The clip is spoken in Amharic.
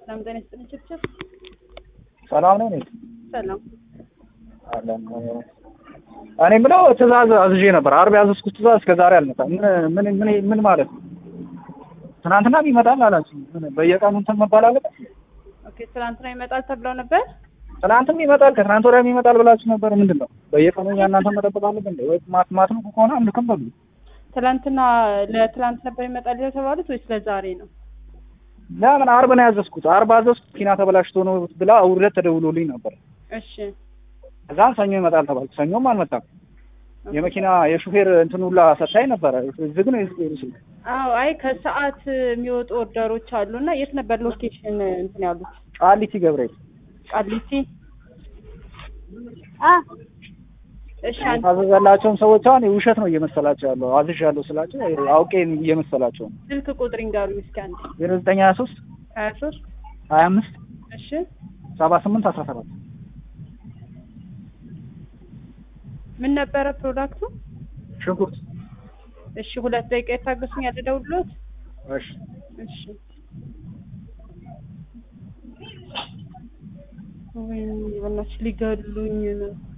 ሰላም ጤና ይስጥልኝ ችብችብ ሰላም ነው። እኔ ሰላም አለን እኔ የምለው ትእዛዝ አዝዤ ነበር። አርብ ያዘዝኩት ትእዛዝ እስከ ዛሬ አልመጣም። ምን ምን ምን ማለት ነው? ትናንትናም ይመጣል አላችሁ። ምን በየቀኑ እንትን መባል አለበት? ኦኬ ትናንትና ይመጣል ተብለው ነበር ትናንትም ይመጣል ከትናንት ወዲያም ይመጣል ብላችሁ ነበር። ምንድን ነው በየቀኑ እኛ እናንተ መጠበቅ አለብን እንዴ? ወይ ማት ማት ነው ከሆነ አንልክም በሉ። ትናንትና ለትናንት ነበር ይመጣል የተባሉት ወይስ ለዛሬ ነው? ለምን አርብ ነው ያዘዝኩት። አርብ አዘዝኩት መኪና ተበላሽቶ ነው ብላ ውርደት ተደውሎልኝ ነበር። እሺ ከዛም ሰኞ ይመጣል ተባልኩ። ሰኞም አልመጣም። የመኪና የሹፌር እንትን ሁላ ሰታይ ነበረ። ዝግ ነው የሹፌሩ ስልክ። አዎ አይ ከሰዓት የሚወጡ ኦርደሮች አሉ እና የት ነበር ሎኬሽን እንትን ያሉት? ቃሊቲ ገብርኤል ቃሊቲ እሺ አንድ ታዘዘላቸውን ሰዎች አሁን ውሸት ነው እየመሰላቸው ያለው። አዝዣለሁ ስላቸው አውቄ እየመሰላቸው ነው። ስልክ ቁጥር ይንገሩኝ እስኪ አንድ ዜሮ ዘጠኝ ሀያ ሶስት ሀያ ሶስት ሀያ አምስት እሺ ሰባ ስምንት አስራ ሰባት ምን ነበረ ፕሮዳክቱ? ሽንኩርት እሺ ሁለት ደቂቃ የታገሱኝ ልደውልልዎት? እሺ እሺ ወይኔ በእናትሽ ሊገሉኝ ነው።